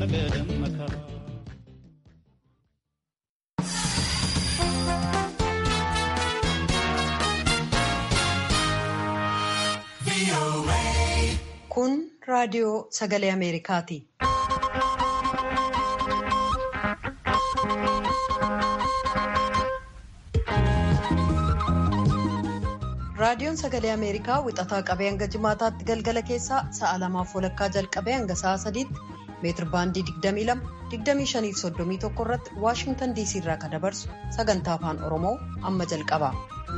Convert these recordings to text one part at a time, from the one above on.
ነገ መከራ Kun raadiyoo sagalee Ameerikaati. Raadiyoon sagalee Ameerikaa wixataa qabee hanga jimaataatti galgala keessaa sa'a lamaaf walakkaa jalqabee hanga sa'a sadiitti meetir baandii 22 25 irratti Waashingtan DC irraa kan dabarsu sagantaa afaan Oromoo amma jalqaba.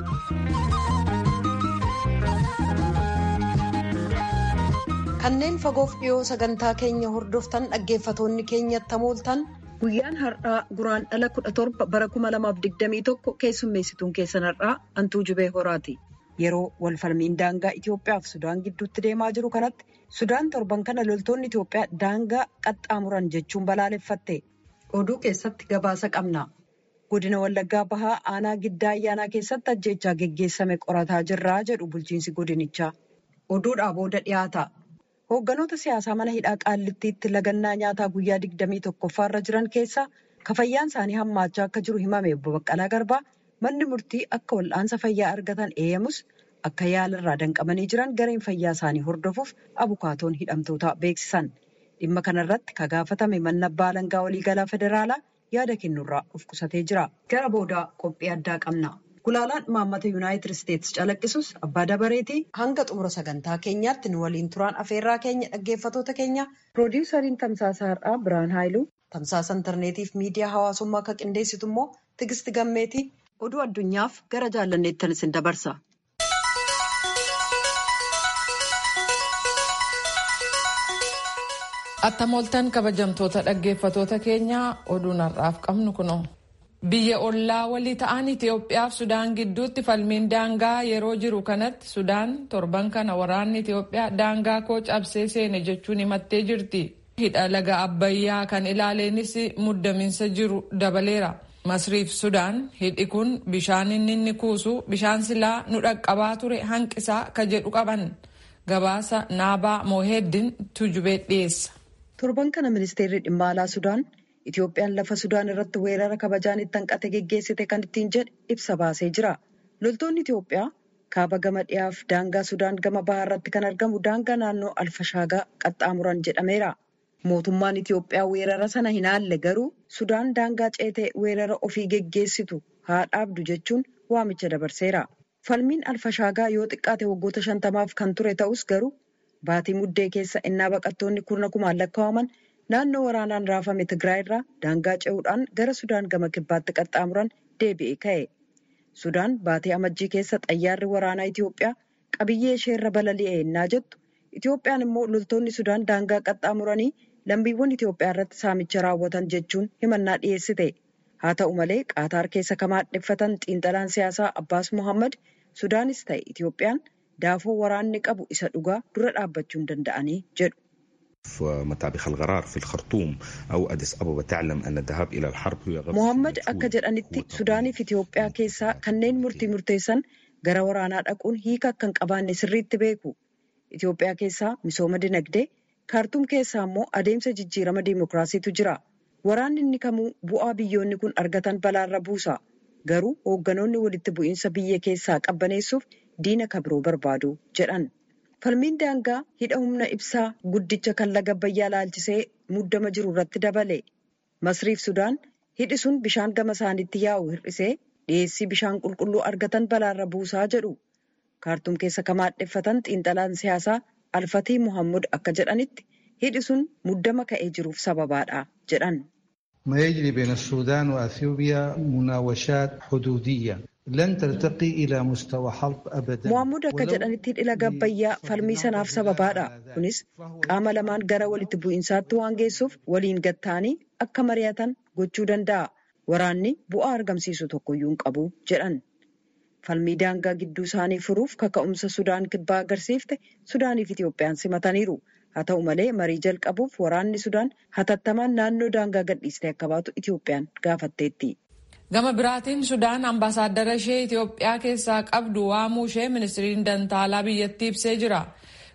Kanneen fagoof dhiyoo sagantaa keenya hordoftan dhaggeeffatoonni keenyatti hamooltan guyyaan har'aa guraan dhala 17 bara 2021 keessummeessituun keessan har'aa hantuu jubee horaati. Yeroo walfalmiin daangaa Itoophiyaa fi Sudaan gidduutti deemaa jiru kanatti Sudaan torban kana loltoonni Itoophiyaa daangaa qaxxaamuran jechuun balaaleffatte. Oduu keessatti gabaasa qabna. Godina Wallaggaa Bahaa aanaa giddaa ayyaanaa keessatti ajjeechaa geggeessame qorataa jirraa jedhu bulchiinsi godinichaa. Oduudhaa booda dhiyaata. Hoogganoota siyaasaa mana hidhaa qaallittiitti lagannaa nyaataa guyyaa 21 irra jiran keessaa kafayyaan isaanii hammaachaa akka jiru himame obbo Baqqalaa Garbaa manni murtii akka wal'aansa fayyaa argatan eeyyamus akka yaalarraa danqamanii jiran gareen fayyaa isaanii hordofuuf abukaatoon hidhamtoota beeksisan. Dhimma kanarratti ka gaafatame manni abbaa alangaa waliigalaa federaalaa yaada kennurraa of qusatee jira. Gara boodaa qophii addaa qabna. Gulaalaan imaammata yuunaayitid isteetsi calaqqisus abbaa dabareetii hanga xumura sagantaa keenyaatti nu waliin turaan afeerraa keenya dhaggeeffatoota keenya piroodiwusariin tamsaasa har'aa biraan haayiluu tamsaasa intarneetiif miidiyaa hawaasummaa akka qindeessitu immoo tigisti gammeetii oduu addunyaaf gara jaallanneettan isin dabarsa. Attamooltan kabajamtoota dhaggeeffatoota keenyaa oduun har'aaf qabnu kuno. Biyya ollaa walii ta'an Itoophiyaa fi Sudaan gidduutti falmiin daangaa yeroo jiru kanatti Sudaan torban kana waraanni Itoophiyaa daangaa koo cabsee seene jechuun himattee jirti. Hidha laga Abbayyaa kan ilaaleenis muddaminsa jiru dabaleera. Masriif Sudaan hidhi kun bishaan inni inni kuusu bishaan silaa nu dhaqqabaa ture hanqisaa ka jedhu qaban. Gabaasa Naabaa Mooheddin Tujubee dhiyeessa. Torban kana ministeerri dhimma alaa Sudaan Itoophiyaan lafa Sudaan irratti weerara kabajaan itti hanqate geggeessite kan ittiin jedhe ibsa baasee jira. Loltoonni Itoophiyaa kaaba gama dhiyaaf daangaa Sudaan gama bahaa irratti kan argamu daangaa naannoo Alfashaagaa qaxxaamuran jedhameera. Mootummaan Itoophiyaa weerara sana hin haalle garuu Sudaan daangaa ceetee weerara ofii geggeessitu haa dhaabdu jechuun waamicha dabarseera. Falmiin Alfashaagaa yoo xiqqaate waggoota shantamaaf kan ture ta'us garuu baatii muddee keessa innaa baqattoonni kurna kumaan lakkaa'aman naannoo waraanaan raafame Tigraay irraa daangaa ce'uudhaan gara Sudaan gama kibbaatti qaxxaamuran deebi'ee ka'e. Sudaan baatii amajjii keessa xayyaarri waraanaa Itoophiyaa qabiyyee isheerra balali'e ennaa jettu Itoophiyaan immoo loltoonni Sudaan daangaa qaxxaamuranii lammiiwwan Itoophiyaa irratti saamicha raawwatan jechuun himannaa dhiyeessite. Haa ta'u malee Qaataar keessa kan maadheffatan xiinxalaan siyaasaa Abbaas Mohammad Sudaanis ta'e Itoophiyaan daafoo waraanni qabu isa dhugaa dura dhaabbachuu hin danda'anii jedhu. مطابخ القرار في الخرطوم أو أديس أبابا تعلم أن الذهاب إلى الحرب هو غرس Mohammad akka jedhanitti Sudaaniif Itoophiyaa keessaa kanneen murtii murteessan gara waraanaa dhaquun hiika akka hin qabaanne sirriitti beeku. Itoophiyaa keessaa misooma dinagdee, kaartuum keessaa immoo adeemsa jijjiirama diimokiraasiitu jira. Waraanni inni kamuu bu'aa biyyoonni kun argatan balaarra buusa. Garuu hoogganoonni walitti bu'iinsa biyya keessaa qabbaneessuuf diina kabiroo barbaadu jedhan. Falmiin daangaa hidha humna ibsaa guddicha kan laga Abbayyaa laalchisee muddama jiru irratti dabale. Masriif Sudaan hidhi sun bishaan gama isaaniitti yaa'u hir'isee dhiyeessii bishaan qulqulluu argatan balaarra buusaa jedhu. Kaartuum keessa kan maadheffatan xiinxalaan siyaasaa Alfatii Muhammad akka jedhanitti hidhi sun muddama ka'ee jiruuf sababaadha jedhan. ما يجري بين السودان وأثيوبيا مناوشات حدودية لن ترتقي إلى مستوى حرب أبدا Muhammad akka jedhanitti hidhi laga Abbayyaa falmii sanaaf sababaadha. Kunis qaama lamaan gara walitti bu'iinsaatti waan geessuuf waliin gatta'anii akka mari'atan gochuu danda'a. Waraanni bu'aa argamsiisu tokkoyyuu hin qabu jedhan. Falmii daangaa gidduu isaanii furuuf kaka'umsa Sudaan kibbaa agarsiifte Sudaaniif Itoophiyaan simataniiru. Haa ta'u malee marii jalqabuuf waraanni Sudaan hatattamaan naannoo daangaa gadhiistee akka baatu Itoophiyaan gaafatteetti. Gama biraatiin Sudaan ambaasaaddara ishee Itoophiyaa keessaa qabdu waamuu ishee ministiriin dantaalaa biyyattii ibsee jira.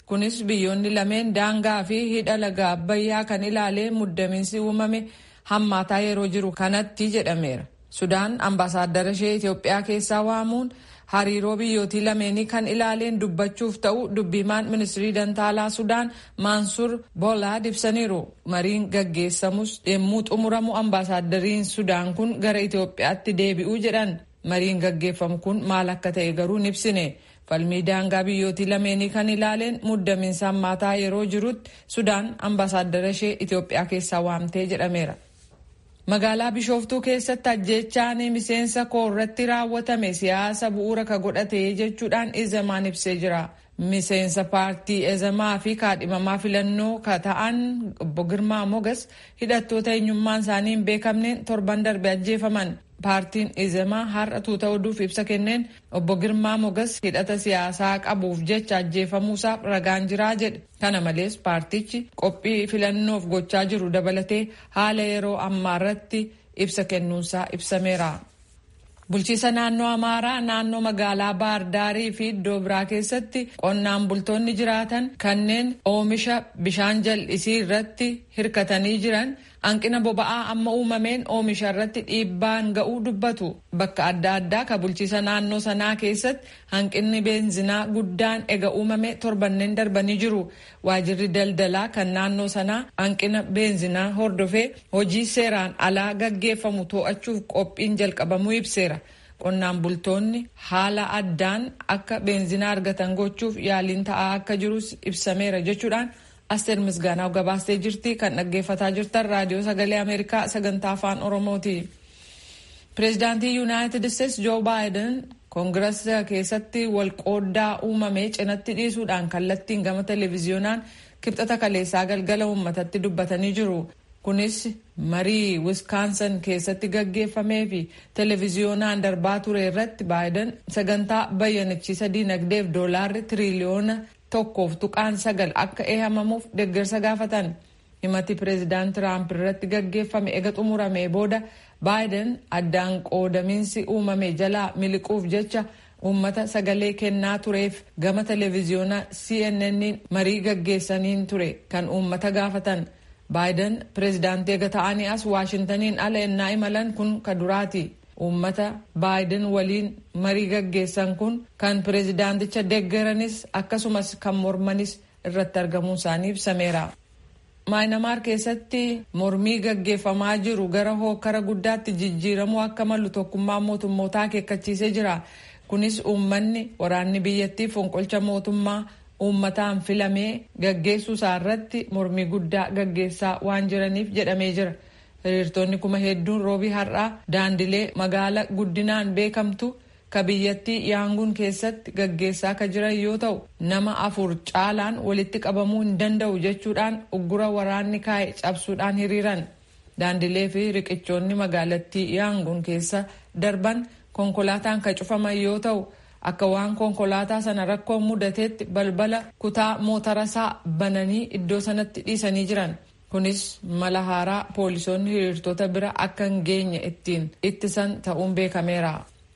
kunis biyyoonni lameen daangaa fi hidha laga abbayyaa kan ilaalee muddamiinsi uumame hammaataa yeroo jiru kanatti jedhameera sudaan ambaasaaddara ishee itiyoophiyaa keessaa waamuun hariiroo biyyootii lameenii kan ilaaleen dubbachuuf ta'u dubbimaan ministirii dantaalaa sudaan maansur boolaad ibsaniiru mariin gaggeessamus yemmuu xumuramu ambaasaaddariin sudaan kun gara itiyoophiyaatti deebi'uu jedhan mariin gaggeeffamu kun maal akka ta'e garuu hin ibsine falmii daangaa biyyootii lameenii kan ilaaleen muddamiinsa hammaataa yeroo jirutti sudaan ambaasaaddara ishee itiyoophiyaa keessaa waamtee jedhameera. magaalaa bishooftuu keessatti ajjechaan miseensa koo irratti raawwatame siyaasa bu'uura ka godhate jechuudhaan izamaan ibsee jira miseensa paartii ezamaa fi kaadhimamaa filannoo ka ta'an obbo girmaa mogas hidhattoota eenyummaan isaanii hin beekamneen torban darbe ajjeefaman paartiin izamaa har'a tuuta oduuf ibsa kenneen obbo girmaa mogas hidhata siyaasaa qabuuf jecha ajjeefamuusaaf ragaan jiraa jedhe kana malees paartichi qophii filannoof gochaa jiru dabalatee haala yeroo ammaa irratti ibsa kennuunsaa ibsameera. bulchiisa naannoo amaaraa naannoo magaalaa baardaarii fi iddoo biraa keessatti qonnaan bultoonni jiraatan kanneen oomisha bishaan jal'isii irratti hirkatanii jiran hanqina boba'aa amma uumameen oomisha irratti dhiibbaan ga'uu dubbatu bakka adda addaa ka bulchiisa naannoo sanaa keessatti hanqinni beenzinaa guddaan ega uumame torbanneen darbanii jiru waajirri daldalaa kan naannoo sanaa hanqina beenzinaa hordofee hojii seeraan alaa gaggeeffamu to'achuuf qophiin jalqabamuu ibseera. qonnaan bultoonni haala addaan akka beenzinaa argatan gochuuf yaaliin ta'aa akka jirus ibsameera jechuudhaan asteer misgaanaaf gabaastee jirti kan dhaggeeffataa jirtan raadiyoo sagalee ameerikaa sagantaa afaan oromooti. pireezidaantii yuunaayitid isteetsi joo baayiden koongirasa keessatti walqooddaa uumame cinatti dhiisuudhaan kallattiin gama televiziyoonaan kibxata kaleessaa galgala uummatatti dubbatanii jiru. kunis marii wiskaansan keessatti gaggeeffamee fi televiziyoonaan darbaa ture irratti baayiden sagantaa bayyanachiisa diinagdeef doolaarri tiriliyoona tokkoof tuqaan sagal akka eehamamuuf deeggarsa gaafatan himati pireezidaant tiraamp irratti gaggeeffame ega xumuramee booda baayiden addaan qoodamiinsi uumame jalaa miliquuf jecha uummata sagalee kennaa tureef gama televiziyoona cnn marii gaggeessaniin ture kan uummata gaafatan. baayiden pireezidaantii ega ta'anii as waashintaniin ala ennaa imalan kun ka duraati uummata baayiden waliin marii gaggeessan kun kan pireezidaanticha deeggaranis akkasumas kan mormanis irratti argamuun isaanii ibsameera. maayinamaar keessatti mormii gaggeeffamaa jiru gara hookara guddaatti jijjiiramuu akka malu tokkummaa mootummootaa akeekkachiisee jira kunis uummanni waraanni biyyattii fonqolcha mootummaa. uummataan filamee gaggeessuu isaa irratti mormii guddaa gaggeessaa waan jiraniif jedhamee jira hiriirtonni kuma hedduun roobii har'aa daandilee magaala guddinaan beekamtu ka biyyattii yaanguun keessatti gaggeessaa ka jiran yoo ta'u nama afur caalaan walitti qabamuu hin danda'u jechuudhaan uggura waraanni kaa'e cabsuudhaan hiriiran daandilee fi riqichoonni magaalattii yaanguun keessa darban konkolaataan ka cufaman yoo ta'u. akka waan konkolaataa sana rakkoon mudateetti balbala kutaa mootarasaa bananii iddoo sanatti dhiisanii jiran kunis mala haaraa poolisoonni hiriirtota bira akka hin geenye ittiin ittisan ta'uun beekameera.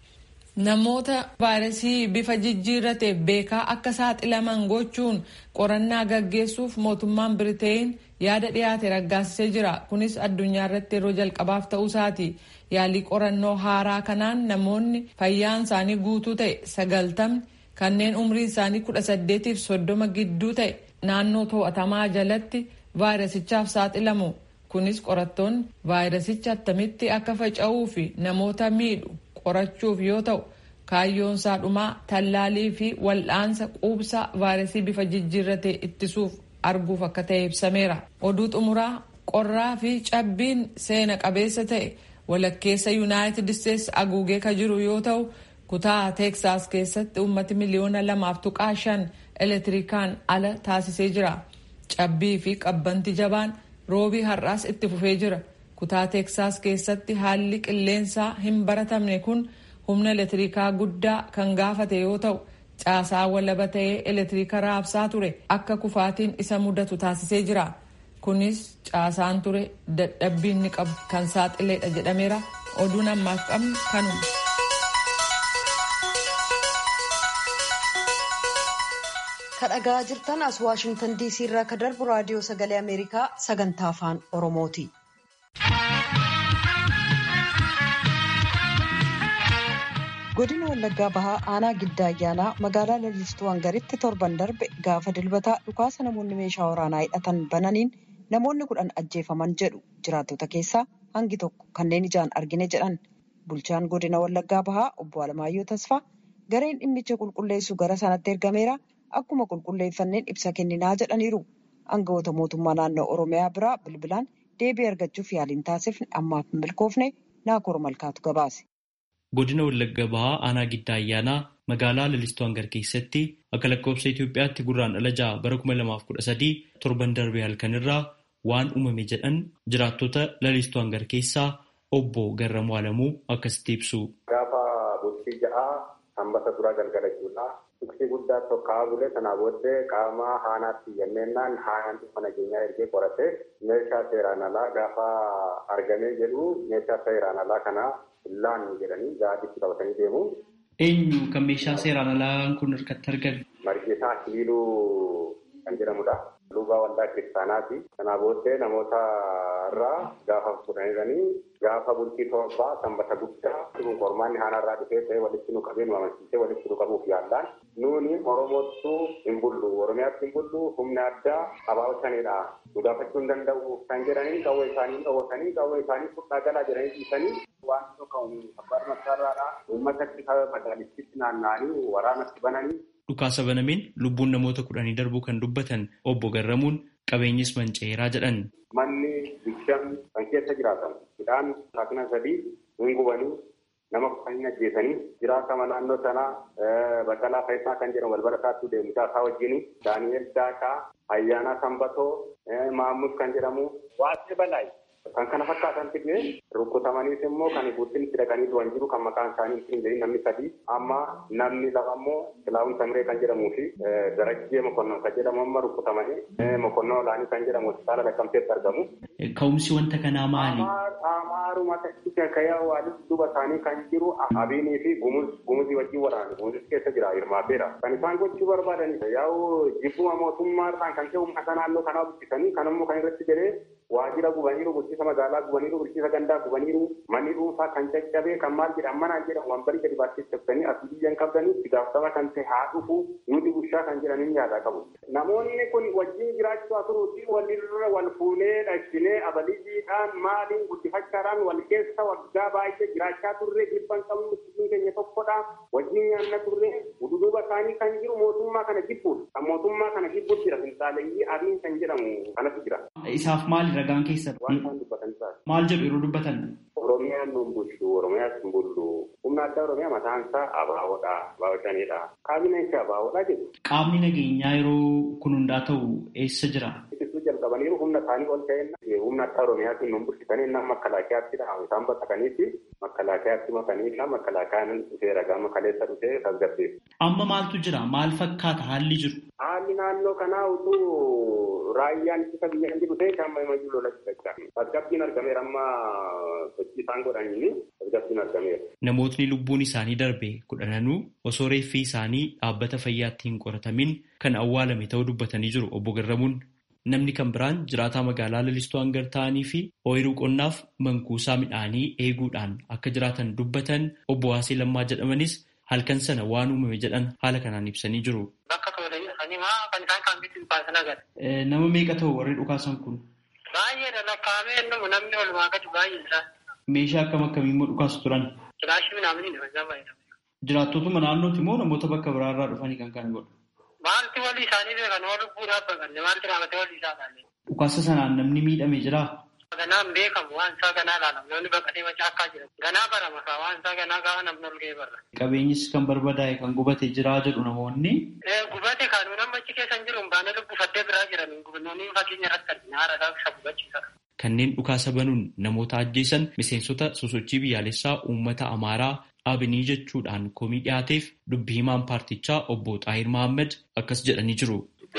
namoota vaayirasii bifa jijjiirrateef beekaa akka saaxilaman gochuun qorannaa gaggeessuuf mootummaan biriteen yaada dhiyaate raggaasisee jira kunis addunyaa irratti yeroo jalqabaaf ta'uu isaati. yaalii qorannoo haaraa kanaan namoonni fayyaan isaanii guutuu ta'e sagaltamni kanneen umriin isaanii kudha saddeetiif soddoma gidduu ta'e naannoo to'atamaa jalatti vaayirasichaaf saaxilamu kunis qorattoonni vaayirasicha attamitti akka faca'uu fi namoota miidhu qorachuuf yoo ta'u kaayyoon isaa dhumaa tallaalii fi wal'aansa quubsaa vaayirasii bifa jijjiirratee ittisuuf arguuf akka ta'e ibsameera oduu xumuraa qorraa fi cabbiin seena qabeessa ta'e. walakkeessa yuunaayitid isteetsi aguugee ka jiru yoo ta'u kutaa teeksaas keessatti uummati miliyoona lamaaf tuqaa shan elektirikaan ala taasisee jira cabbii fi qabbanti jabaan roobii har'aas itti fufee jira kutaa teeksaas keessatti haalli qilleensaa hin baratamne kun humna elektirikaa guddaa kan gaafate yoo ta'u caasaa walaba ta'ee elektiriika raabsaa ture akka kufaatiin isa mudatu taasisee jira. kunis caasaan ture dadhabbiin ni qabu kan saaxileedha jedhameera oduun ammaaf qabnu kanuma. kadhagaa jirtan as waashingtan diisii irraa ka darbu raadiyoo sagalee ameerikaa sagantaa afaan oromooti. godina wallaggaa bahaa aanaa giddaa ayyaanaa magaalaa lalistuu hangaritti torban darbe gaafa dilbataa dhukaasa namoonni meeshaa waraanaa hidhatan bananiin namoonni kudhan ajjeefaman jedhu jiraattota keessaa hangi tokko kanneen ijaan argine jedhan bulchaan godina wallaggaa bahaa obbo Alamaayyoo Tasfaa gareen dhimmicha qulqulleessu gara sanatti ergameera akkuma qulqulleeffanneen ibsa kenninaa jedhaniiru aangawoota mootummaa naannoo oromiyaa biraa bilbilaan deebii argachuuf yaaliin taasifne ammaaf milkoofne naakoor malkaatu gabaase. Godina Wallagga Bahaa aanaa giddaa ayyaanaa magaalaa Lalistuu Hangar keessatti akka lakkoofsa Itoophiyaatti gurraandhala ja'a bara kuma lamaaf kudha sadii torban darbee halkanirraa waan uumame jedhan jiraattota Lalistuu Hangar keessaa obbo Garramuu Alamuu akkasitti ibsu. Gaafa bultii ja'aa sanbata duraa galgala jechuudha. Tuksii guddaa tokkaa bule sanaa booddee qaama haanaatti yenneennaan haanaan dhimma nageenyaa ergee qorate meeshaa seeraan alaa gaafa argamee jedhu meeshaa seeraan alaa kana laan jedhanii gaadiitti qabatanii deemu. Eenyu kan meeshaa seeraan alaa kun harkatti argame? Margeesaa Hiiluu kan jedhamudha. Luubaa waldaa kiristaanaati. Kanaa booddee namoota irraa gaafa fudhanidhanii gaafa bultii torbaa sanbata guddaa kun qormaanni haanaarraa dhufee ta'e walitti nu qabee nu amansiisee walitti nu qabuuf yaallaan nuuni Oromoottu hin bullu Oromiyaatti hin bullu humna addaa abaa'otanidha. Nu gaafachuu hin danda'u kan jedhanii qawwee isaanii dhoowwatanii qawwee isaanii fudhaa galaa jedhanii dhiisanii waan tokko abbaan masarraadha uummatatti magaalistitti naanna'anii waraanatti bananii Dhukaasa banameen lubbuun namoota kudhanii darbuu kan dubbatan obbo Garramuun qabeenyis manca'eeraa jedhan. Manni bishaan kan keessa jiraatan midhaan saakna sadii hin gubanii nama kufanii ajjeesanii jiraatama naannoo sanaa Baqqalaa Faayisaa kan jedhamu balbala isaatti deemusaa isaa wajjin Daani'el Daaqaa Ayyaanaa Sanbatoo Maamus kan jedhamu Waaqee Balaay kan kana fakkaatan fidne rukutamaniis immoo kan guutin itti dhaqanii du'an jiru kan maqaan isaanii ittiin jedhin namni sadii amma namni lama immoo Silaawun Samiree kan jedhamuu fi Darajjee Mokonnon kan jedhamu amma rukutamanii Mokonnoo Olaanii kan jedhamu hospitaala Laqqamteetti argamu. Ka'umsi wanta kanaa maali? Amaaruma takkisa kayaa waalis duuba isaanii kan jiru Abiinii fi Gumuzii wajjin waraana. Gumuzis keessa jira hirmaateera. Kan isaan gochuu barbaadanii yaa'u jibbuma mootummaadhaan kan ka'e uummata naannoo kanaa buqqisanii kan immoo kan irratti jedhee waajjira gubaniiru bulchiisa magaalaa gubaniiru bulchiisa gandaa gubaniiru manni dhuunfaa kan caccabee kan maal jedhan manaan jedhan wanbari gadi baasee cabsanii asii biyyan qabdanii itti gaafatama kan ta'e haa dhufu nuti bushaa kan jedhanii yaadaa qabu. Namoonni kun wajjin jiraachuu asuruuti walirra wal fuunee dhaqsinee abalijiidhaan maaliin guddifachaadhaan wal keessa waggaa baay'ee jiraachaa turre dhibban qabnu sirriin keenya tokkodha wajjin nyaanna turre ududuuba isaanii kan jiru mootummaa kana jibbuudha. Kan mootummaa kana jibbuutti jira finxaaleeyyii abiin kan jedhamu kanatu jira. Isaaf maali ragaan keessan? Waan isaan dubbatan isaa. Maal jedhu yeroo dubbatan? Oromiyaan nun bulchu, Oromiyaas hin bullu. Humna addaa Oromiyaa mataan isaa abaawoodha, abaawotaniidha. Kaabineen isaa abaawoodha jedhu. Qaamni nageenyaa yeroo kun hundaa ta'u eessa jira? Ittisuu jalqabaniiru humna isaanii ol ka'enna. Humna addaa Oromiyaatiin nun bulchitanii nama makkalaakayaatti dhahamu isaan baqataniiti. Makkalaakayaatti makaniidha. Makkalaakayaan dhufee ragaa makaleessa dhufee tasgabbeessu. Amma maaltu jira? Maal fakkaata haalli jiru? Haalli naannoo kanaa utuu raayyaan ittisa biyya jiru ta'e kan mayyuu lola jira. Tasgabbiin argameera amma sochii isaan godhanii tasgabbiin argameera. Namootni lubbuun isaanii darbe kudhananuu osoo reeffi isaanii dhaabbata fayyaatti hin qoratamin kan awwaalame ta'uu dubbatanii jiru obbo Garramuun. Namni kan biraan jiraataa magaalaa lalistuu hangar ta'anii fi ooyiruu qonnaaf mankuusaa midhaanii eeguudhaan akka jiraatan dubbatan obbo Waasii Lammaa jedhamanis halkan sana waan uumame jedhan haala kanaan ibsanii jiru. Nama meeqa ta'u warri dhukaasan kun? Baay'eedha lakkaa'amee innumu namni walumaa gadi baay'een isaa. Meeshaa akkam akkamii immoo dhukaasu turan? Kilaashii midhaanii isaa baay'eedha. Jiraattotuma naannootti immoo namoota bakka biraarraa dhufanii kan kana godhu. Maalti walii isaanii beekan waan lubbuudhaaf baqanne maalti raamatee walii isaa ilaalle. Dhukaasa sanaan namni miidhame jiraa? Ganaan beekamu waan isaa ganaa ilaalamu namni baqatee macaa akkaa jira. Ganaa barama isaa waan isaa ganaa gaafa namni ol ga'ee barra. Qabeenyis kan barbadaa'e kan gubate jiraa jedhu namoonni. Gubate kaanuu nama achi keessa hin jiru baanee lubbufattee biraa jiran gubannoonni fakkeenya irratti argina haara isaa isa gubachiisa. Kanneen dhukaasa banuun namoota ajjeesan miseensota sosochii biyyaalessaa uummata Amaaraa Abinii jechuudhaan komii dhiyaateef dubbii himaan paartichaa obbo Xaahir Mahammad akkas jedhanii jiru.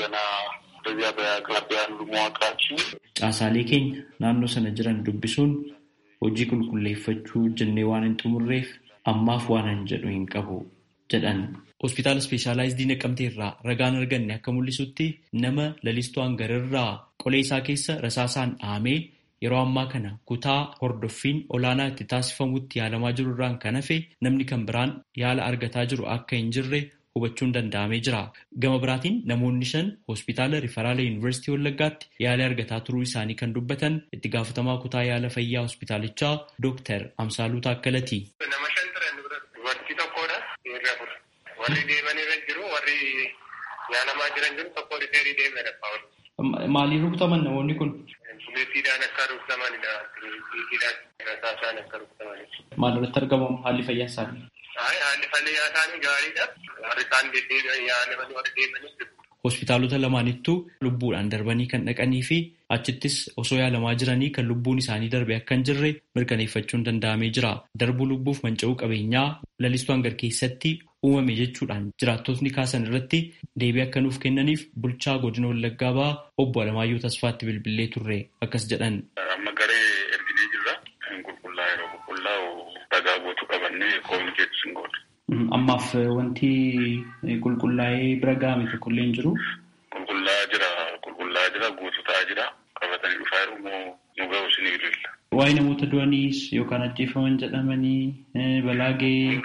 Caasaalee keenya naannoo sana jiran dubbisuun hojii qulqulleeffachuu jennee waan hin xumurreef ammaaf waan hin jedhu hin qabu jedhan. hospitaala ispeeshaalaayizidii naqamtee irraa ragaan arganne akka mul'isutti nama lalistuu hangarirraa qolee isaa keessa rasaasaan dhahamee yeroo ammaa kana kutaa hordoffiin olaanaa itti taasifamutti yaalamaa jiru irraan kan hafe namni kan biraan yaala argataa jiru akka hin jirre hubachuun danda'amee jira. Gama biraatiin namoonni shan hospitaala Rifaraala Yuunivarsiitii Wallaggaatti yaala argataa turuu isaanii kan dubbatan itti gaafatamaa kutaa yaala fayyaa hospitaalichaa Dooktar Amsaaluu Taakkalati. Nama shan turan dubartii tokkodha. Dhiirri afur. Warri deeman irra jiru warri yaalamaa jiran jiru tokko rifeerii deemedha. Maaliin rukutaman namoonni kun? Buleettiidhaan akka rukutamanidha. Buleettiidhaan rasaasaan akka rukutamanidha. Maal irratti argamu haalli fayyaa isaanii? Haalli fayyaa isaanii gaariidha. Warri isaan deddeebi'an yaalamanii warri deemanis Hospitaalota lamaanittuu lubbuudhaan darbanii kan dhaqanii fi achittis osoo yaalamaa jiranii kan lubbuun isaanii darbe akka hin jirre mirkaneeffachuun danda'amee jira. Darbuu lubbuuf manca'uu qabeenyaa lalistuu hangar keessatti uumame jechuudhaan jiraattotni kaasan irratti deebii akka nuuf kennaniif bulchaa godina Wallaggaa ba'aa obbo Alamaayyoo Tasfaatti bilbilee turre akkas jedhan. Amma garee erginee jirra. Qulqullaa yeroo qulqullaa'u ragaa guutuu qabannee koominikeetii sin godha. Ammaaf wanti qulqullaa'ee bira ga'ame tokkollee hin jiru. Qulqullaa'aa jira, qulqullaa'aa jira, guutuu ta'aa jira. Qabatanii dhufaa jiru moo nu ga'u sin ililla. Waa'ee namoota du'aniis yookaan ajjeefaman jedhamanii balaa ga'ee.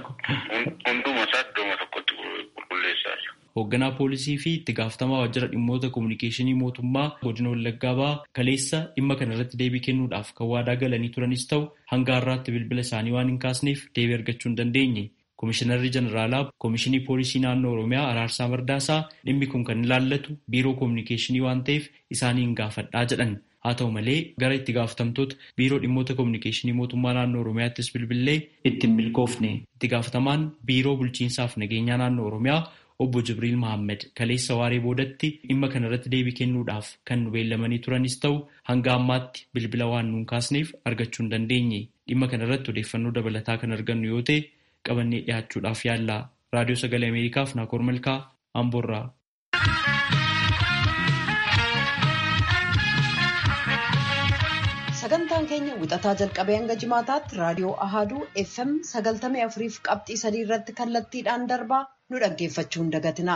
Hunduma isaa iddooma tokkotti qulqulleessaa jira. Hoogganaa poolisii fi itti gaafatamaa waajjira dhimmoota kominikeeshinii mootummaa godina Wallaggaa ba'aa kaleessa dhimma kana irratti deebii kennuudhaaf kan waadaa galanii turanis ta'u hanga har'aatti bilbila isaanii waan hin kaasneef deebii argachuu hin dandeenye. Komishinarri Jeneraalaa Komishinii Poolisii Naannoo Oromiyaa Araarsaa Mardaasaa dhimmi kun kan ilaallatu biiroo kominikeeshinii waan ta'eef isaaniin gaafadhaa jedhan. Haa ta'u malee gara itti gaafatamtoota biiroo dhimmoota kominikeeshinii mootummaa naannoo Oromiyaattis bilbilee ittiin milkoofne. Itti gaafatamaan biiroo bulchiinsaaf nageenyaa naannoo Oromiyaa obbo Jibriil Mahammed kaleessa waaree boodatti dhimma kana irratti deebii kennuudhaaf kan nu beellamanii turanis ta'u hanga ammaatti bilbila waan nuun kaasneef argachuu hin dandeenye. Dhimma kana irratti odeeffannoo dabalataa kan argannu yoo ta'e qabannee dhiyaachuudhaaf yaalla. Raadiyoo Sagalee Ameerikaaf Naakoor Malkaa Amboorraa. Sagantaan keenya wixataa jalqabee hanga jimaataatti raadiyoo Ahaduu FM sagaltamii afuriif qabxii sadii irratti kallattiidhaan darbaa nu dhaggeeffachuu hin dagatina.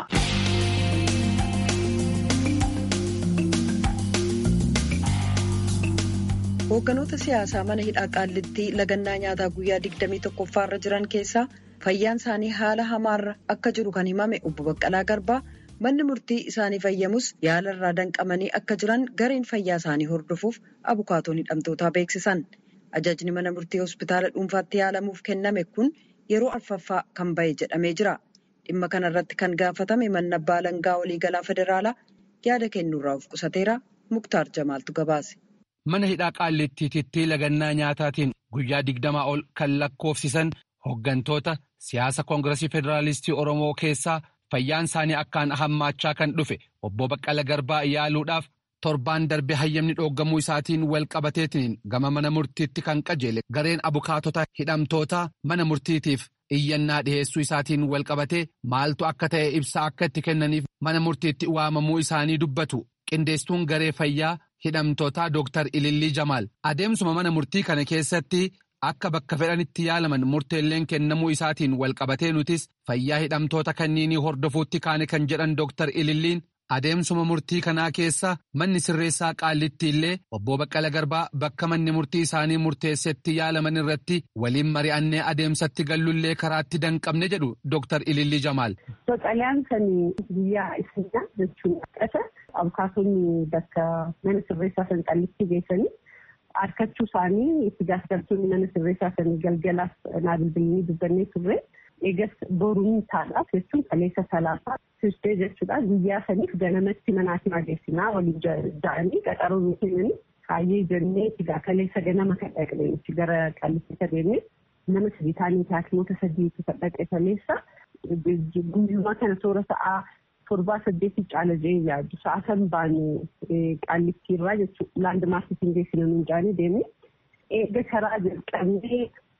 Hoogganoota siyaasaa mana hidhaa qaallittii lagannaa nyaataa guyyaa 21ffaarra jiran keessaa fayyaan isaanii haala hamaarra akka jiru kan himame obbo Baqqalaa Garbaa manni murtii isaanii fayyamus yaala irraa danqamanii akka jiran gareen fayyaa isaanii hordofuuf abukaatoon hidhamtootaa beeksisan. Ajajni mana murtii hospitaala dhuunfaatti yaalamuuf kenname kun yeroo arfaffaa kan bahe jedhamee jira. Dhimma kana irratti kan gaafatame manni abbaa alangaa waliigalaa federaalaa yaada kennuurraa of qusateera. Muktaar Jamaaltu gabaase. Mana hidhaa qaallittiitti lagannaa nyaataatiin guyyaa digdamaa ol kan lakkoofsisan hooggantoota siyaasa koongiresii federaalistii Oromoo keessaa fayyaan isaanii akkaan hammaachaa kan dhufe obbo Baqqala Garbaa yaaluudhaaf torbaan darbe hayyamni dhooggamuu isaatiin wal qabateetiin gama mana murtiitti kan qajeele gareen abukaatota hidhamtoota mana murtiitiif iyyannaa dhiheessuu isaatiin wal qabatee maaltu akka ta'e ibsa akka itti kennaniif mana murtiitti waamamuu isaanii dubbatu qindeesstuun garee fayyaa hidhamtootaa Dooktar Ilillii Jamaal adeemsuma mana murtii kana keessatti akka bakka fedhanitti yaalaman murteelleen kennamuu isaatiin wal qabatee nutis fayyaa hidhamtoota kanniinii hordofuutti kaane kan jedhan Dooktar Ililliin adeemsuma murtii kanaa keessa manni sirreessaa qaallitti illee obbo Baqqala Garbaa bakka manni murtii isaanii murteessetti yaalaman irratti waliin mari'annee adeemsatti gallullee karaatti danqabne jedhu Dooktar Ilillii Jamaal. Baqqalaan kan guyyaa isinaa jechuun qasa abukaatonni bakka mana sirreessaa san qallitti geessanii harkachuu isaanii itti gaafatamtoonni mana sirreessaa san galgalaaf naa bilbilanii dubbannee turre. eegas boruun taadhaaf jechuun kaleessa salaasaa tuustee jechuudha guyyaa saniif ganamatti manaatiin adeemsinaa waliin ja'anii qaxaroo nu kennanii kaayyee jennee egaa kaleessa ganama kan dhaqne gara qallitti adeemne nama sadii taanii haakimoota sadiitu kan dhaqe kaleessa guyyumaa kana toora sa'aa torbaa saddeetii caala jee yaaddu sa'a kan baanu qallittiirraa jechuudha laandi maarketiin geessina nuun jaanii deemne eega karaa jalqabnee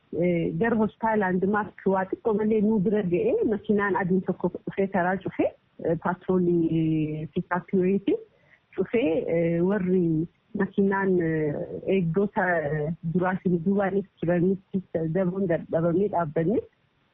gara hospitaala laandimaark waa xiqqoo malee nuu bira ga'ee makiinaan adiin tokko dhufee karaa cufee paatroolii piikaapiyoyiiti cufee warri makiinaan eegdota duraatiin duubaanis turanitti daboon dadhabamee dhaabbanne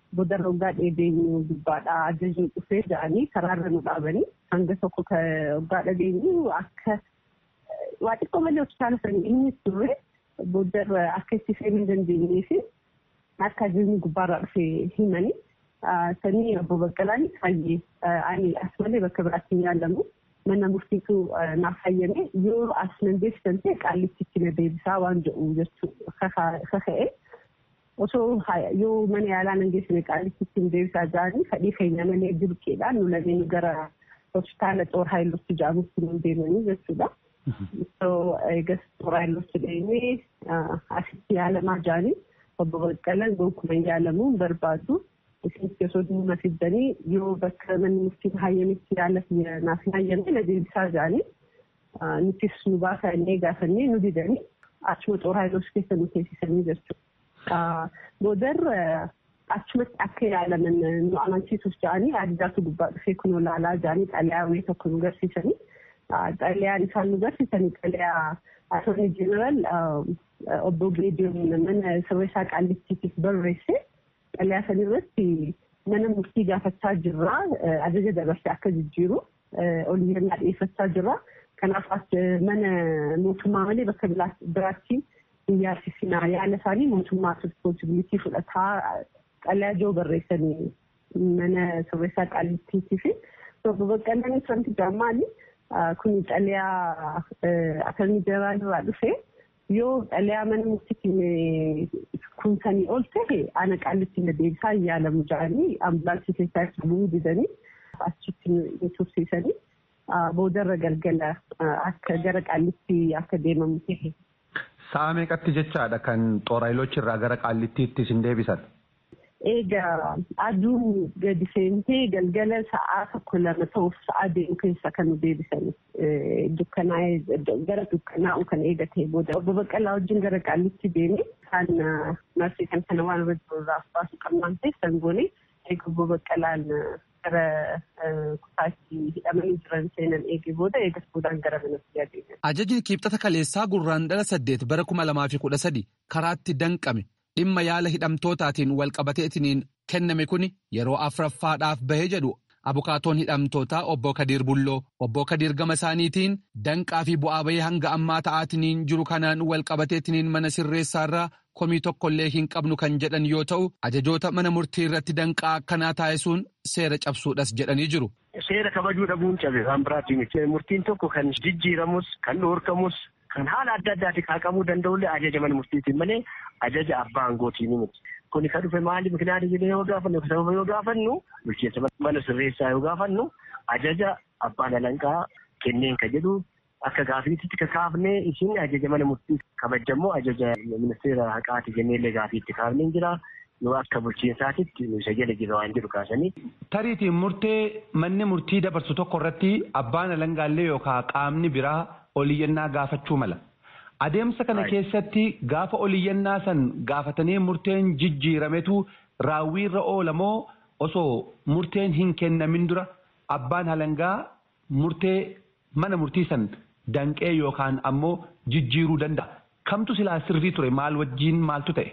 boodarra waggaa dheedeenyu gubbaadhaa ajajni dhufee jedhanii karaarra nu dhaabanii hanga tokko waggaa dhageenyu akka waa xiqqoo malee hospitaala sanii inni turre boodarra akka itti seenuu dandeenyee fi akka ajajni gubbaarraa dhufee himanii sanii obbo Baqqalaan fayyee ani as malee bakka biraatti hin yaalamu mana murtiitu naaf fayyame yoo as nan deebisan ta'e qaallitti na deebisaa waan jedhu jechuu kaka'e osoo yoo mana yaalaa nan geessine qaallitti hin deebisaa jiranii fedhii keenya malee dirqeedhaan nu lameen gara hospitaala xoor haayilotti jedhamutti nu deemanii jechuudha. So eegas xoor haayilotti deemee asitti yaalamaa jiranii obbo Baqqalaan gonkumaa yaalamuun barbaadu. Isinis osoo dhimma fiddanii yoo bakka manni murtiin hayyametti yaala naaf hin hayyamne na deebisaa jiranii nutis nu baasaa innee gaafannee nu didanii achuma xoor haayiloos keessa nu teessisanii jechuudha. Boodarra achumatti akka yaalaman nu amansiisuuf jedhanii addaatu gubbaa dhufee kun olaalaa jedhanii xalayaa wayii tokko nu garsiisanii xalayaan isaan nu garsiisanii xalayaa attornii jeneraal obbo Geediyoon mana sirreessaa qaallittiitiif barreesse xalayaa san irratti mana murtii gaafachaa jirra ajaja dabarsee akka jijjiiru oliyyannaa dhiyeeffachaa jirra kanaaf mana mootummaa malee bakka biraatti hin yaalsisinaa yaala isaanii mootummaa responsibilitii fudhataa xalayaa joo barreessanii mana sirreessaa qaallittiitii fi obbo Baqqalaan wanti jaamaali kun xalayaa attornii jeneraal irraa dhufe yoo xalayaa mana murtiitiin kun sanii ol ta'e ana qaallitti na deebisaa hin yaalamu jedhanii ambulaansii keessaa itti bu'uu didanii achitti nu tursiisanii boodarra galgala akka gara qaallitti akka deemamu ta'e. Sa'a meeqatti jechaadha kan xooraayilochi irraa gara qaallittiitti isin deebisan? Egaa aduun gadi seentee galgala sa'aa tokko lama ta'uuf sa'aa deemu keessa kan nu deebisan dukkanaa'ee gara dukkanaa'u kan eegatee booda obbo Baqqalaa wajjin gara qaallitti deemee kan marsii kan kana waan irra jiru irraa baasu qabnaan ta'e sangoonee eega obbo Baqqalaan gara kutaatti hidhamanii jiran seenan eegee booda eegas boodaan gara manatti adeeman. Ajajni kibxata kaleessaa gurraandhala saddeet bara kuma lamaa fi kudha sadi karaatti danqame. dhimma yaala hidhamtootaatiin walqabateetiniin kenname kun yeroo afuraffaadhaaf bahee jedhu abukaatoon hidhamtootaa obbo Kadiir Bulloo obbo Kadiir gama isaaniitiin danqaa fi bu'aa bahee hanga ammaa ta'aatiniin jiru kanaan walqabateetiniin mana sirreessaarraa komii tokkollee hin qabnu kan jedhan yoo ta'u ajajoota mana murtii irratti danqaa akkanaa taasisuun seera cabsuudhas jedhanii jiru. Seera kabajuu dhabuun cabe waan biraatiin murtiin tokko kan jijjiiramus kan dhoorkamus kan haala adda addaatiin kaaqamuu danda'ullee ajaja mana murtiitiin malee ajaja abbaa aangootiin miti. Kuni kan dhufe maali mikinaati jennee yoo gaafannu sababa yoo gaafannu bulchiinsa mana sirreessaa yoo gaafannu ajaja abbaan alanqaa kenneen ka jedhu akka gaafiitti kaafnee isin ajaja mana murtii kabajamoo ajaja ministeera haqaati jenneellee gaafiitti kaafneen jira. yoo akka bulchiinsaatitti isa jala jira waan jedhu kaasanii. Tariitiin murtee manni murtii dabarsu tokko irratti abbaan alangaallee yookaan qaamni biraa oliyyannaa gaafachuu mala. Adeemsa kana keessatti gaafa oliyyannaa san gaafatanii murteen jijjiirametu raawwiirra oolamoo osoo murteen hin kennamin dura abbaan alangaa murtee mana murtii san danqee yookaan ammoo jijjiiruu danda'a. Kamtu silaa sirrii ture maal wajjiin maaltu ta'e?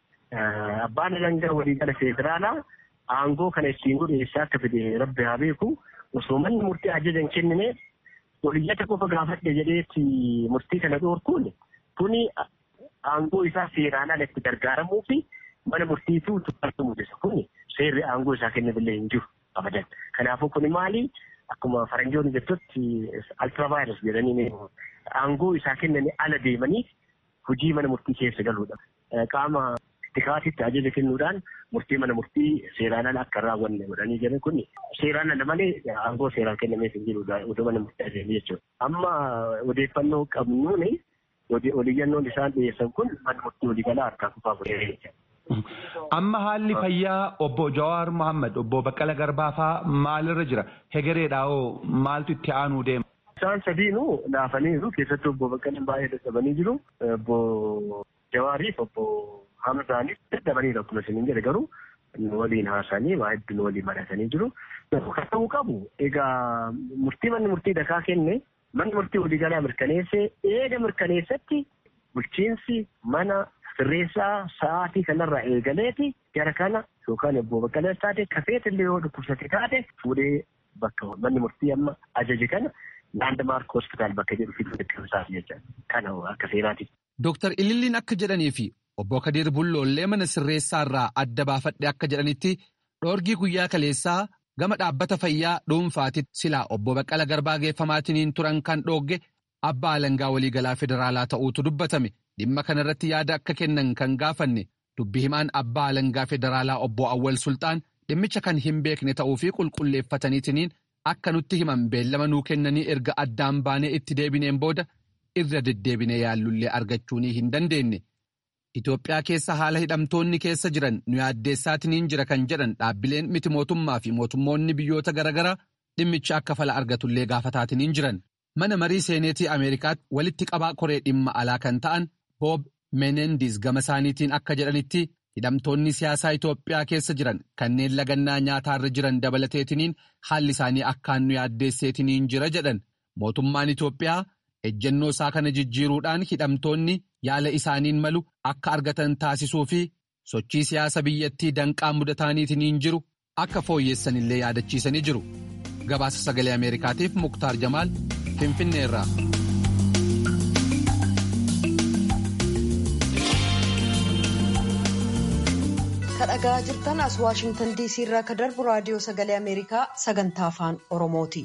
Abbaan alangaa waliigala federaalaa aangoo kana ittiin godhu eessaa akka fide rabbi haa beeku osoo manni murtii ajaja hin kennine oliyyata qofa gaafadhe jedheetti murtii kana dhoorkuun kuni aangoo isaa seeraan ala itti gargaaramuu fi mana murtiitu tuffatu mul'isa kuni seerri aangoo isaa kennabillee hin jiru abadan. Kanaafuu kuni maali akkuma faranjoonni jettutti altiravaayirus jedhanii aangoo isaa kennanii ala deemanii hojii mana murtii keessa galuudha. Qaama tikaatitti ajaja kennuudhaan murtii mana murtii seeraan ala akka raawwanne godhanii jiran kun seeraan ala malee aangoo seeraan kennameef hin jirudha odoo mana murtii adeemu jechuudha. Amma odeeffannoo qabnuun oliyyannoon isaan dhiyeessan kun mana murtii waliigalaa harkaa kufaa godhee Amma haalli fayyaa obbo Jawaar Mohaammed obbo Baqqala Garbaa fa'aa maalirra jira? Hegereedhaa hoo maaltu itti aanuu deema? Isaan sadiinuu laafaniiru keessattuu obbo Baqqalaan baay'ee dadhabanii jiru. Obbo Jawaariif obbo Hamzaanis dadhabaniiru akkuma isin jedhe garuu waliin haasanii waa hedduun waliin mari'atanii jiru. Kan ta'uu qabu egaa murtii manni murtii dakaa kenne manni murtii waliigalaa mirkaneessee eega mirkaneessatti bulchiinsi mana sirreessaa sa'aatii kanarraa eegaleeti gara kana yookaan obbo Baqqalee taate kafeetillee yoo dhukkubsate taate fuudhee bakka manni murtii amma ajaje kana laandmaark hospitaal bakka jedhu fiduu deddeebisaaf jecha kana akka seeraati. Dooktar Ililliin akka jedhanii fi obbo Kadir Bulloollee mana sirreessaa irraa adda baafadhe akka jedhanitti dhoorgii guyyaa kaleessaa gama dhaabbata fayyaa dhuunfaatitti silaa obbo Baqqala Garbaa geeffamaatiniin turan kan dhoogge abbaa alangaa waliigalaa federaalaa ta'uutu dubbatame dhimma kanarratti yaada akka kennan kan gaafanne dubbi himaan abbaa alangaa federaalaa obbo Awwal Sultaan dhimmicha kan hin beekne ta'uu fi qulqulleeffataniitiniin akka nutti himan beellama nuu kennanii erga addaan baanee itti deebineen booda irra deddeebinee yaallullee argachuu hin dandeenye. Itoophiyaa keessa haala hidhamtoonni keessa jiran nu yaaddeessaatiniin jira kan jedhan dhaabbileen miti mootummaa fi mootummoonni biyyoota garaagaraa dhimmicha akka fala argatullee gaafataatiniin jiran. Mana marii seeneetii Ameerikaatti walitti qabaa koree dhimma alaa kan ta'an Boob Menendis gama isaaniitiin akka jedhanitti hidhamtoonni siyaasaa Itoophiyaa keessa jiran kanneen lagannaa nyaataarra jiran dabalateetiniin haalli isaanii akkaan nu yaaddeesseetiniin jira jedhan. Mootummaan Itoophiyaa ejjennoo isaa kana jijjiiruudhaan hidhamtoonni yaala isaaniin malu akka argatan taasisuu fi sochii siyaasa biyyattii danqaa mudataaniitiin jiru akka fooyyessanillee yaadachiisanii jiru. Gabaasa sagalee Ameerikaatiif Muktaar Jamaal Finfinnee irraa. kadhagaa jirtan as waashingtan diisii irraa ka darbu raadiyoo sagalee ameerikaa sagantaa afaan oromooti.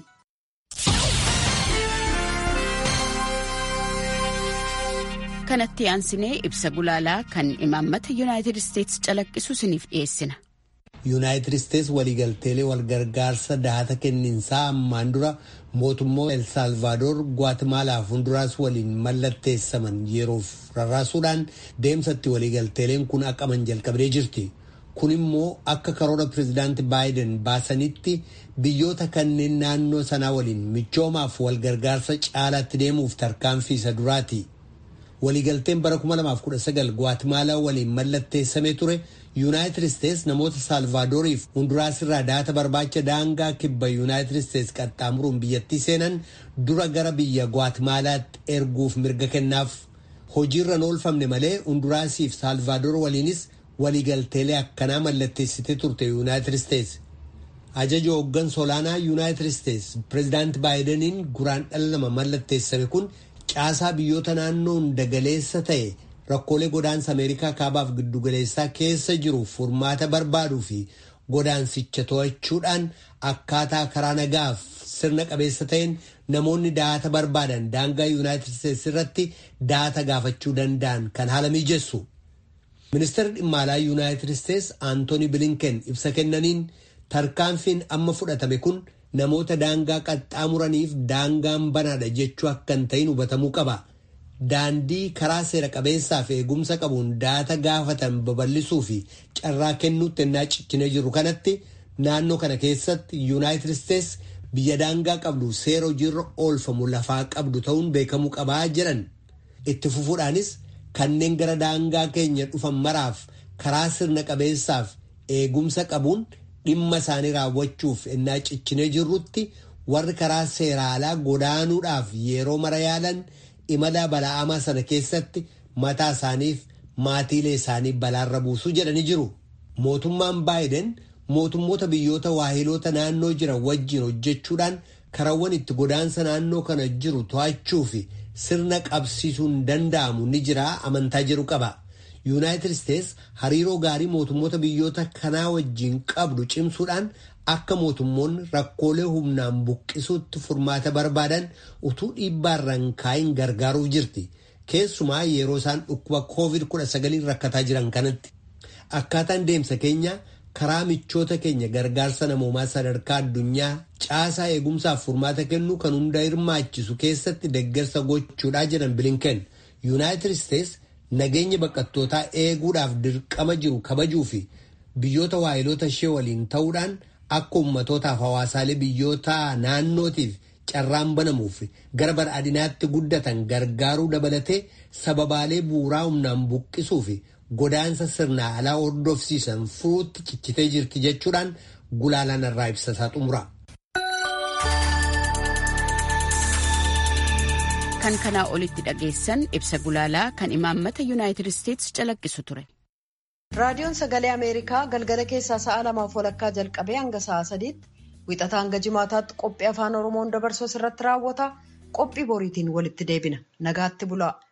kanatti aansinee ibsa gulaalaa kan imaammata yuunaayitid isteetsi calaqqisu isiniif dhiyeessina. yuunaayitid isteetsi waliigalteelee walgargaarsa dahata kenniinsaa ammaan dura mootummaa el saalvaadoor gwaatimaalaaf hunduraas waliin mallatteessaman yeroof rarraasuudhaan deemsatti waliigalteeleen kun aqaman jalqabdee jirti. kun immoo akka karoora pirezidaanti baayiden baasanitti biyyoota kanneen naannoo sanaa waliin michoomaaf walgargaarsa caalaatti deemuuf tarkaanfii isa duraati. waliigalteen bara 2019 gwaatimaala waliin mallatteessamee ture yuunaayitid isteetsi namoota saalvaadooriif hunduraas irraa dahata barbaacha daangaa kibba yuunaayitid isteetsi qaxxaamuruun biyyattii seenan dura gara biyya gwaatimaalaatti erguuf mirga kennaaf hojiirra oolfamne malee hunduraasiif saalvaadoor waliinis waliigalteelee akkanaa mallatteessitee turte yuunaayitid isteetsi. ajaja hooggansa olaanaa yuunaayitid isteetsi pireezidaanti baayidaniin guraan dhala lama mallatteessame kun caasaa biyyoota naannoo hunda galeessa ta'e rakkoolee godaansa ameerikaa kaabaaf giddugaleessaa keessa jiru furmaata barbaaduu fi godaansicha to'achuudhaan akkaataa karaa nagaaf sirna qabeessa ta'een namoonni dahata barbaadan daangaa yuunaayitid isteetsi irratti dahata gaafachuu danda'an kan haala mijessu. ministeerri dhimma alaa yuunaayitid isteetsi aantooni bilinken ibsa kennaniin tarkaanfiin amma fudhatame kun namoota daangaa qaxxaamuraniif daangaan banaadha jechuu akka hin ta'in hubatamuu qaba. Daandii karaa seera qabeessaaf eegumsa qabuun dahata gaafatan babal'isuu fi carraa kennuutti ennaa ciccinee jiru kanatti naannoo kana keessatti yuunaayitid isteetsi biyya daangaa qabdu seera hojiirra oolfamu lafaa qabdu ta'uun beekamuu qabaa jedhan. Itti fufuudhaanis kanneen gara daangaa keenya dhufan maraaf karaa sirna qabeessaaf eegumsa qabuun dhimma isaanii raawwachuuf ennaa ciccinee jirrutti warri karaa seera alaa godaanuudhaaf yeroo mara yaalan imala bala'amaa sana keessatti mataa isaaniif maatiilee isaanii balaarra buusuu jedhanii jiru. Mootummaan baayiden mootummoota biyyoota waahiloota naannoo jiran wajjin hojjechuudhaan karawwan itti godaansa naannoo kana jiru to'achuu fi sirna qabsiisuun danda'amu ni jira amantaa jedhu qaba. yuunaayitid isteetsi hariiroo gaarii mootummoota biyyoota kanaa wajjin qabdu cimsuudhaan akka mootummoonni rakkoolee humnaan buqqisuutti furmaata barbaadan utuu dhiibbaarraan kaayin gargaaruuf jirti. Keessumaa yeroo isaan dhukkuba COVID-19 rakkataa jiran kanatti. Akkaataan deemsa keenya karaa michoota keenya gargaarsa namoomaa sadarkaa addunyaa caasaa eegumsaaf furmaata kennu kan hunda hirmaachisu keessatti deeggarsa gochuudhaa jedhan bilinken yuunaayitid isteetsi nageenya baqattootaa eeguudhaaf dirqama jiru kabajuu fi biyyoota waayiloota ishee waliin ta'uudhaan akka ummatootaaf hawaasaalee biyyoota naannootiif carraan banamuuf gara badhaadhinaatti guddatan gargaaruu dabalatee sababaalee bu'uuraa humnaan buqqisuu fi godaansa sirna alaa hordofsiisan furuutti cichitee jirti jechuudhaan gulaalaan irraa ibsasaa xumura. kan kanaa olitti dhageessan ibsa gulaalaa kan imaammata yuunaayitid isteetsi calaqqisu ture. raadiyoon sagalee ameerikaa galgala keessaa sa'a lamaaf walakkaa jalqabee hanga sa'a sadiitti wixataa hanga jimaataatti qophii afaan oromoon dabarsuu irratti raawwata qophii boriitiin walitti deebina nagaatti bulaa